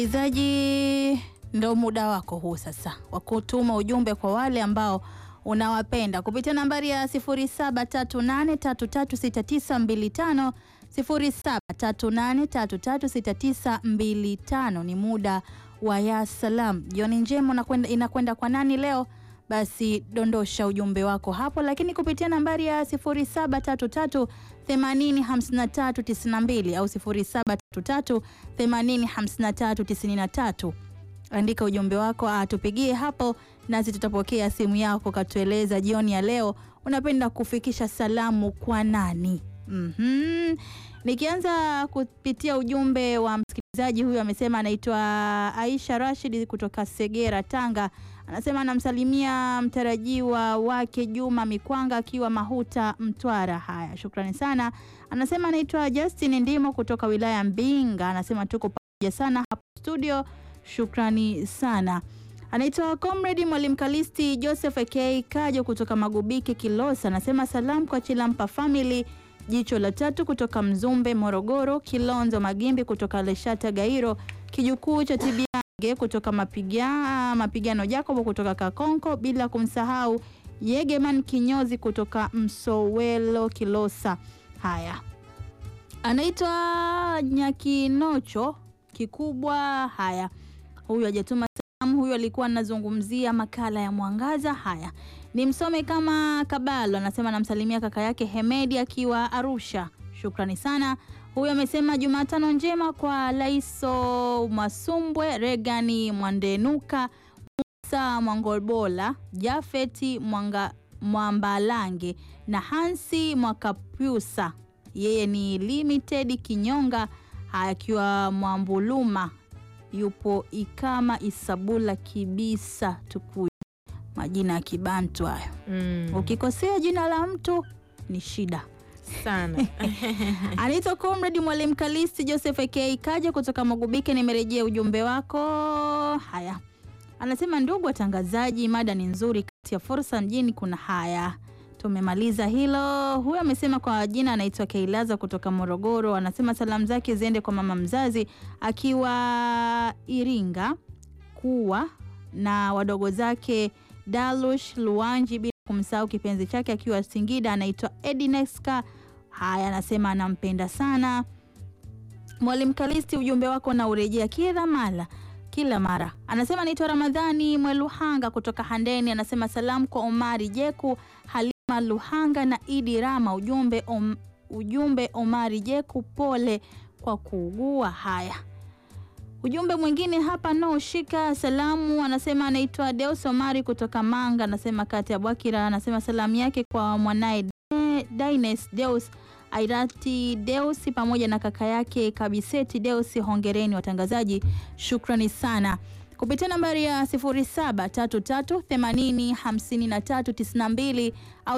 Msikilizaji, ndo muda wako huu sasa wa kutuma ujumbe kwa wale ambao unawapenda kupitia nambari ya 0738336925 0738336925. Ni muda wa ya salam. Jioni njema unakwenda- inakwenda kwa nani leo? Basi dondosha ujumbe wako hapo, lakini kupitia nambari ya 0733 805392 au 0733 805393 andika ujumbe wako, atupigie hapo, nasi tutapokea simu yako, katueleza jioni ya leo unapenda kufikisha salamu kwa nani? Mhm. Nikianza kupitia ujumbe wa msikilizaji huyu, amesema anaitwa Aisha Rashid kutoka Segera, Tanga. Anasema anamsalimia mtarajiwa wake Juma Mikwanga akiwa Mahuta, Mtwara. Haya, shukrani sana. Anasema anaitwa Justin Ndimo kutoka wilaya ya Mbinga. Anasema tuko pamoja sana hapo studio, shukrani sana. Anaitwa Comrade Mwalimu Kalisti Joseph aka Kajo kutoka Magubike Kilosa. Anasema salamu kwa Chilampa family Jicho la tatu kutoka Mzumbe Morogoro, Kilonzo Magimbi kutoka Leshata Gairo, kijukuu cha Tibiange kutoka mapiga, mapigano Jacobo kutoka Kakonko, bila kumsahau Yegeman Kinyozi kutoka Msowelo Kilosa. Haya, anaitwa Nyakinocho kikubwa. Haya, huyu hajatuma salamu, huyu alikuwa anazungumzia makala ya Mwangaza. Haya, ni msome kama Kabalo anasema anamsalimia kaka yake Hemedi akiwa Arusha. Shukrani sana. Huyu amesema Jumatano njema kwa Laiso Masumbwe, Regani Mwandenuka, Musa Mwangolbola, Jafeti Mwanga, Mwambalange na Hansi Mwakapyusa. Yeye ni limited Kinyonga akiwa Mwambuluma, yupo Ikama Isabula Kibisa Tukuyu. Majina ya Kibantu hayo. Mm, Ukikosea jina la mtu ni shida. sana Anaitwa Comrade Mwalimu Kalisti Joseph aka Kaja kutoka Magubike. Nimerejea ujumbe wako. Haya, anasema ndugu watangazaji, mada ni nzuri. Kati ya fursa mjini kuna haya. Tumemaliza hilo. Huyu amesema kwa jina anaitwa Keilaza kutoka Morogoro. Anasema salamu zake ziende kwa mama mzazi akiwa Iringa kuwa na wadogo zake Dalush Luanji, bila kumsahau kipenzi chake akiwa Singida anaitwa Edineska. Haya, anasema anampenda sana Mwalimu Kalisti. Ujumbe wako na urejea kila mara kila mara. Anasema anaitwa Ramadhani Mweluhanga kutoka Handeni. Anasema salamu kwa Omari Jeku, Halima Luhanga na Idi Rama. Ujumbe, om, ujumbe Omari Jeku, pole kwa kuugua. Haya, ujumbe mwingine hapa no shika salamu. Anasema anaitwa Deus Omari kutoka Manga. Anasema kati ya Bwakira. Anasema salamu yake kwa mwanaye Dines Deus Airati Deusi pamoja na kaka yake Kabiseti Deusi. Hongereni watangazaji, shukrani sana. Kupitia nambari ya 0733805392 au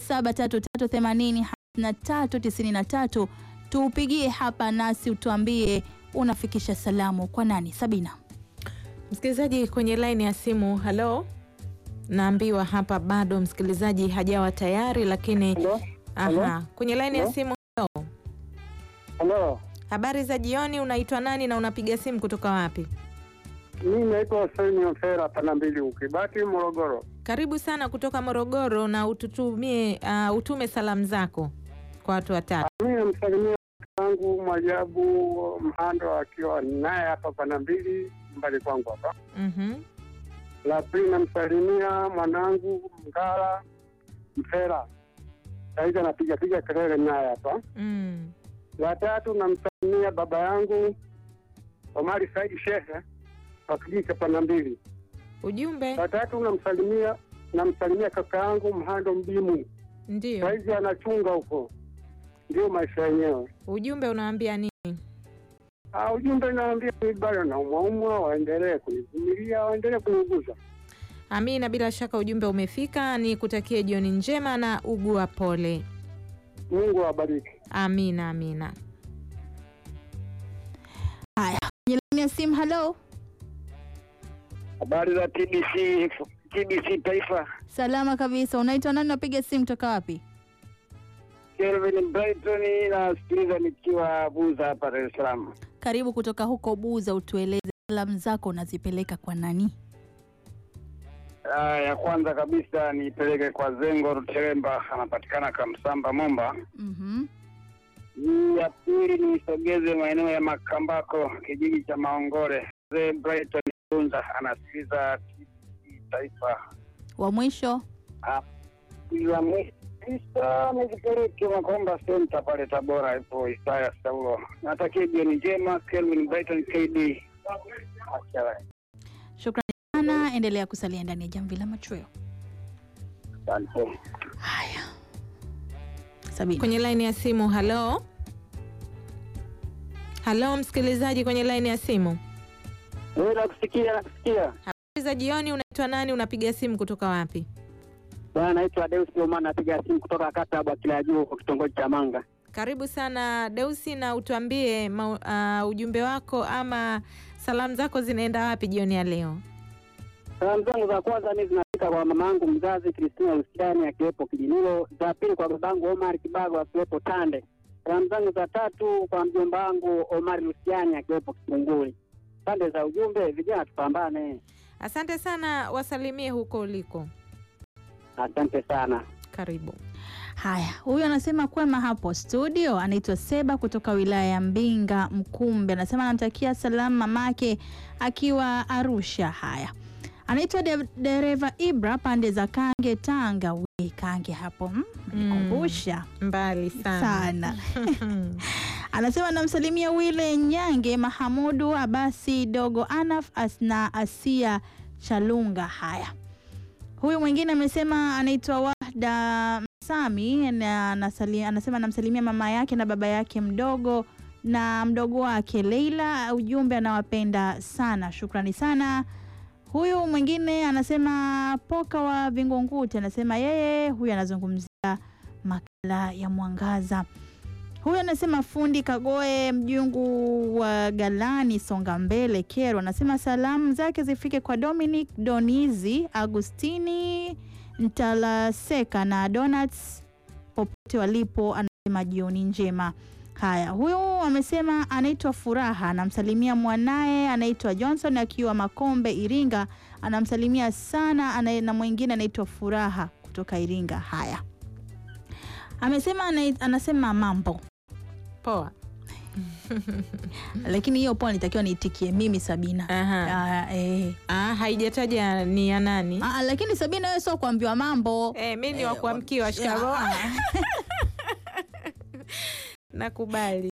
0733805393 tuupigie hapa nasi utuambie unafikisha salamu kwa nani. Sabina, msikilizaji kwenye laini ya simu. Halo, naambiwa hapa bado msikilizaji hajawa tayari, lakini Halo, aha, kwenye laini ya Halo? simu. Halo, halo. habari za jioni. Unaitwa nani na unapiga simu kutoka wapi? Mimi naitwa Hussein Ofera pana mbili Ukibati, Morogoro. Karibu sana kutoka Morogoro na ututumie uh, utume salamu zako kwa watu watatu. Mimi namsalimia wangu Mwajabu Mhando akiwa naye hapa pana mbili mbali kwangu hapa. Mhm. La pili namsalimia mwanangu Mgala Mfera, saizi anapiga piga kelele naye hapa. Mm. La tatu namsalimia baba yangu Omari Saidi Shehe wa kijiji cha pana mbili. Ujumbe La tatu namsalimia namsalimia kaka yangu Mhando Mbimu ndio, saizi anachunga huko, ndio maisha yenyewe. ujumbe unawaambia nini? Ah, ujumbe naambia ni bado naumwaumwa, waendelee kunivumilia, waendelee kuniuguza. Amina, bila shaka ujumbe umefika. Ni kutakie jioni njema na ugua pole. Mungu awabariki. Amina, amina. haya kwenye laini ya simu. Halo, Habari za TBC, TBC Taifa. salama kabisa. Unaitwa nani? Unapiga simu toka wapi? Kelvin Brighton, nasikiliza nikiwa Buza hapa Dar es Salaam. Karibu kutoka huko Buza, utueleze salamu zako unazipeleka kwa nani? Ah, ya kwanza kabisa niipeleke kwa Zengo Ruteremba, anapatikana Kamsamba Momba. Mhm. Hii ya pili niisogeze maeneo ya Makambako, kijiji cha Maongore. Mzee Brighton Tunza anasikiliza TBC Taifa. Wa mwisho Ya mwisho kabisa nizipeleke Makomba Center pale Tabora, ipo Isaya Saulo. Natakia jioni njema, Kelvin Brighton KD. Acha, shukrani sana, endelea kusalia ndani ya jamvi la machweo. Asante. Haya, Sabini. Kwenye laini ya simu, halo halo, msikilizaji kwenye laini ya simu. Wewe nakusikia, nakusikia. Habari za jioni, unaitwa nani? Unapiga simu kutoka wapi? Bwana naitwa Deus Oman, napiga simu kutoka kata ya Bwakila Juu kwa kitongoji cha Manga. Karibu sana Deusi, na utuambie mau- ah, ujumbe wako ama salamu zako zinaenda wapi jioni ya leo? Salamu zangu za kwanza mimi zinafika kwa mama yangu mzazi Kristina Lusiani akiwepo Kijinilo, za pili kwa babangu Omar Kibago akiwepo Tande. Salamu zangu za tatu kwa mjomba wangu Omar Lusiani akiwepo Kitunguli. Pande za ujumbe, vijana tupambane. Asante sana, wasalimie huko uliko. Asante sana. Karibu. Haya, huyu anasema kwema hapo studio, anaitwa Seba kutoka wilaya ya Mbinga Mkumbe. Anasema anamtakia salamu mamake akiwa Arusha. Haya, anaitwa de dereva Ibra pande za Kange, Tanga. Wi Kange hapo mm, nikumbusha Mbali sana, sana. Anasema namsalimia Wile Nyange, Mahamudu Abasi, Dogo Anaf as na Asia Chalunga. Haya, huyu mwingine amesema anaitwa Wahda Sami na anasali- anasema anamsalimia mama yake na baba yake mdogo na mdogo wake Leila. Ujumbe anawapenda sana, shukrani sana. Huyu mwingine anasema Poka wa Vingunguti, anasema yeye huyu anazungumzia makala ya Mwangaza. Huyu anasema fundi Kagoe mjungu wa Galani Songa Mbele Kero, anasema salamu zake zifike kwa Dominic Donizi Agustini Ntalaseka na Donuts popote walipo, anasema jioni njema. Haya, huyu amesema anaitwa Furaha, anamsalimia mwanaye anaitwa Johnson akiwa Makombe Iringa, anamsalimia sana ana, na mwingine anaitwa Furaha kutoka Iringa. Haya, amesema ana, anasema mambo Poa. lakini hiyo poa nitakiwa niitikie mimi Sabina. Aha. Ah, eh. Ah, haijataja ni ya nani? Ah, lakini Sabina wewe sio kuambiwa mambo Eh, mi ni wa kuamkiwa. Shikamoo. Ah, Nakubali.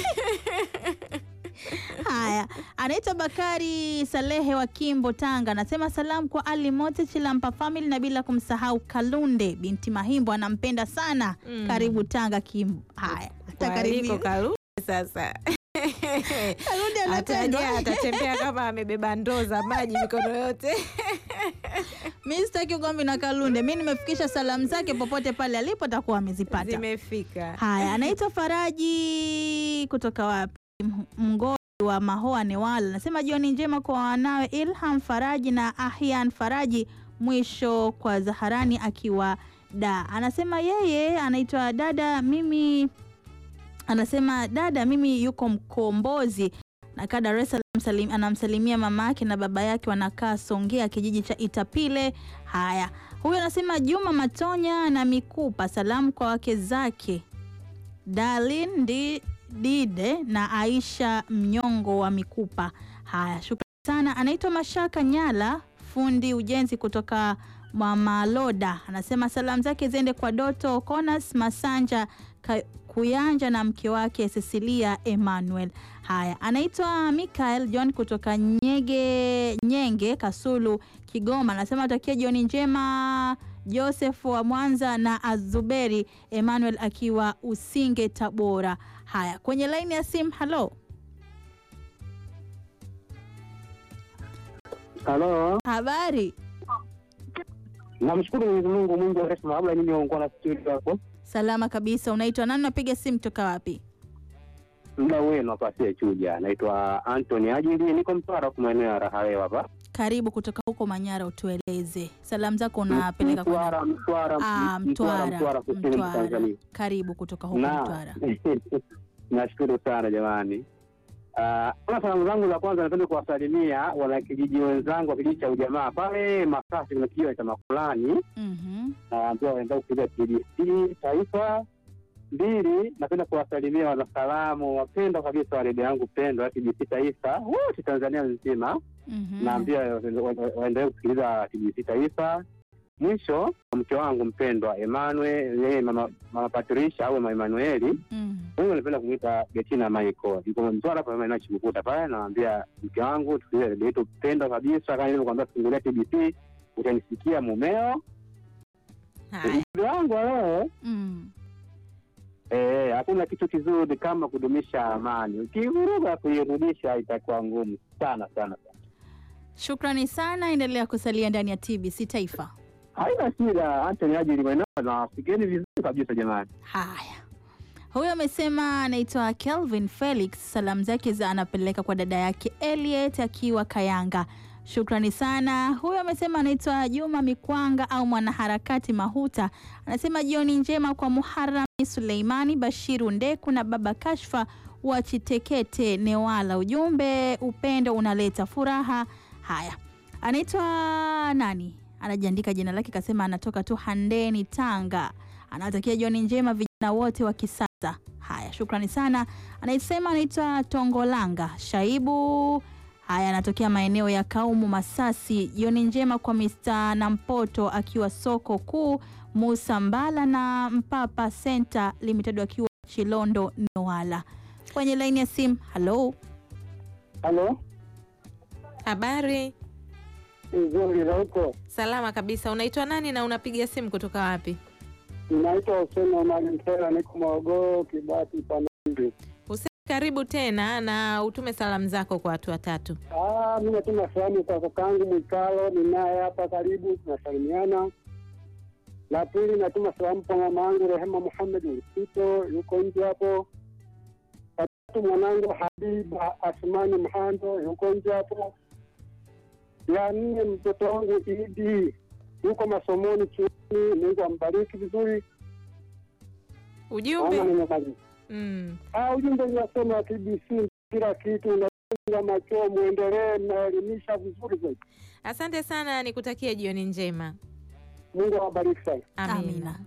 Haya, anaitwa Bakari Salehe wa Kimbo, Tanga, anasema salamu kwa Ali Mote Chilampa family na bila kumsahau Kalunde binti Mahimbo, anampenda sana. Mm. Karibu Tanga Kimbo. Haya, atakaribia. Kwaliko karudi sasa. Kalunde anapendwa. Ataja atatembea kama amebeba ndoo za maji mikono yote. Mi sitaki ugomvi na Kalunde, mi nimefikisha salamu zake popote pale alipo atakuwa amezipata. Zimefika. Haya, anaitwa Faraji kutoka wapi? M- Mngoli wa Mahoa Newala, anasema jioni njema kwa wanawe Ilham Faraji na Ahyan Faraji, mwisho kwa Zaharani akiwa da. Anasema yeye anaitwa dada, mimi anasema dada, mimi yuko Mkombozi nakaa Dar es Salaam, salim- anamsalimia mama yake na baba yake wanakaa Songea, kijiji cha Itapile. Haya, huyu anasema Juma Matonya na Mikupa, salamu kwa wake zake Darlin Di- Dide na Aisha Mnyongo wa Mikupa. Haya, shukrani sana. Anaitwa Mashaka Nyala, fundi ujenzi kutoka Mamaloda, anasema salamu zake ziende kwa Doto Konas Masanja Ka- Kuyanja na mke wake Cecilia Emmanuel. Haya, anaitwa Michael John kutoka Nyege Nyenge Kasulu Kigoma, anasema atakia jioni njema Joseph wa Mwanza na Azuberi Emmanuel akiwa Usinge Tabora. Haya, kwenye laini ya simu, halo, Halo, habari? namshukuru Mwenyezi Mungu mwingi wa rehema. Labda nyinyi waungwa na studio hapo, Salama kabisa. Unaitwa nani? Unapiga simu toka wapi? muda wenu hapa sie chuja. Naitwa Anthony Ajili, niko Mtwara kwa maeneo ya Rahawewa hapa Karibu kutoka huko Manyara, utueleze salamu zako unapeleka kwa Mtwara, Mtwara, Ah, Mtwara, Mtwara, Mtwara, kusini mwa Mtwara. Tanzania. Karibu kutoka huko Na Mtwara. nashukuru sana jamani. Ah, Kama salamu zangu za kwanza, napenda kuwasalimia wanakijiji wenzangu wa kijiji cha ujamaa pale Masasi, kuna kijiji cha Makulani, Mhm. naambia waenda kupiga TBC taifa. Mbili, napenda kuwasalimia wanasalamu wapendwa kabisa wa redio yangu pendwa ya TBC taifa wote Tanzania nzima, Mhm. naambia wa- wa- waendelee kusikiliza TBC taifa. Mwisho, mke wangu mpendwa Emmanuel, yeye mama, mama Patricia au mama Emanueli Mhm. Mungu anapenda kumwita Betina Michael. Yuko Mtwara hapa maeneo ya Chibukuta pale, naambia mke wangu tusikilize redio yetu pendwa kabisa, kama nilivyokuambia fungulia TBC utanisikia mumeo. Haya. Ujumbe wangu wa leo Mm. eh, hakuna kitu kizuri kama kudumisha amani. Ukivuruga kuirudisha itakuwa ngumu sana sana sana. Shukrani sana, endelea kusalia ndani ya TBC Taifa. Haina shida, Anthony Ajili mwenyewe na fikeni vizuri kabisa jamani. Haya, huyo amesema anaitwa Kelvin Felix. Salamu zake za anapeleka kwa dada yake Elliot akiwa Kayanga. Shukrani sana. Huyo amesema anaitwa Juma Mikwanga au mwanaharakati Mahuta, anasema jioni njema kwa Muharami Suleimani Bashiru Ndeku na baba Kashfa wa Chitekete Newala. Ujumbe, upendo unaleta furaha. Haya, anaitwa nani? Anajiandika jina lake, kasema anatoka tu Handeni, Tanga anawatakia jioni njema vijana wote wa kisasa. Haya, shukrani sana. Anaisema anaitwa Tongolanga Shaibu. Haya, anatokea maeneo ya Kaumu, Masasi. Jioni njema kwa Mr. Nampoto akiwa soko kuu, Musa Mbala na Mpapa Center Limited akiwa Chilondo, Newala. Kwenye laini ya simu, halo. Halo, Habari? nzuri na huko. Salama kabisa. Unaitwa nani na unapiga simu kutoka wapi? Ninaitwa Hussein Omari Mtela, niko Morogoro, Kibati Panambi. Hussein, karibu tena na utume salamu zako kwa watu watatu. Ah, mimi natuma salamu kwa kakangu Mwikalo, ninaye hapa karibu, tunasalimiana. La pili natuma salamu kwa mama yangu Rehema Muhamed Ulisito, yuko nje hapo. La tatu mwanangu Habiba Asmani Mhando, yuko nje hapo. La nne mtoto wangu Idi yuko masomoni chuoni, Mungu ambariki vizuri. Naona Ujumbe? nimemaliza. Mm. Ah, ujumbe unasema TBC kila kitu unafunga macho, muendelee, mnaelimisha vizuri zaidi. Asante sana, nikutakia jioni njema. Mungu awabariki sana. Amina. Amina.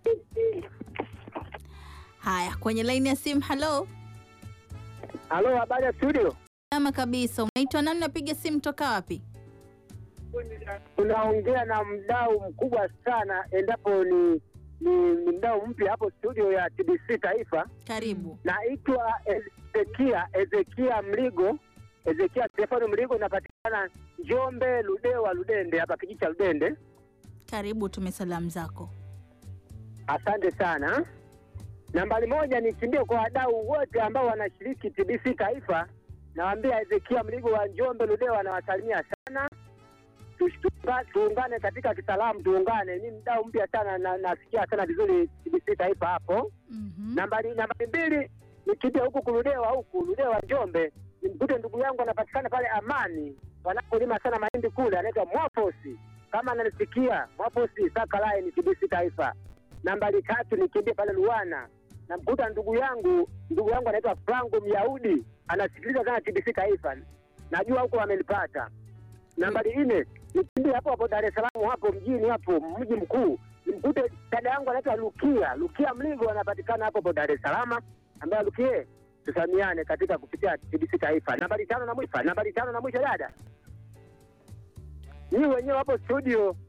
Haya, kwenye laini ya simu, halo. Halo, habari ya studio? Salama kabisa. Unaitwa nani? Napiga simu toka wapi? Tunaongea na mdau mkubwa sana, endapo ni ni, ni mdau mpya hapo studio ya TBC Taifa. Karibu. Naitwa Ezekia Ezekia Mligo, Ezekia Stefano Mligo, napatikana Njombe, Ludewa, Ludende, hapa kijiji cha Ludende. Karibu, tume salamu zako. Asante sana. Nambari moja nikimbie kwa wadau wote ambao wanashiriki TBC Taifa. Nawaambia Ezekia Mligo wa Njombe Ludewa anawasalimia sana. Tush- tuunga- Tuungane katika kisalamu, tuungane. Ni mdau mpya sana na nasikia sana vizuri TBC Taifa hapo. Mhm. Nambari nambari mbili nikimbie huku kuludewa huku Ludewa Njombe, nimkute ndugu yangu anapatikana pale Amani, wanapolima sana mahindi kule, anaitwa Mwaposi. Kama ananisikia Mwaposi Saka Line TBC Taifa. Nambari tatu nikimbie pale Luana, namkuta ndugu yangu ndugu yangu anaitwa Franco Myahudi, anasikiliza sana TBC Taifa, najua huko amelipata. Nambari nne nikimbie hapo hapo Dar es Salaam hapo mjini hapo mji mkuu, nimkute dada yangu anaitwa Lukia Lukia Mligo, anapatikana hapo hapo Dar es Salaam, ambaye Lukie tusamiane katika kupitia TBC Taifa. Nambari tano na mwisho, nambari tano na mwisho, dada, nyinyi wenyewe hapo studio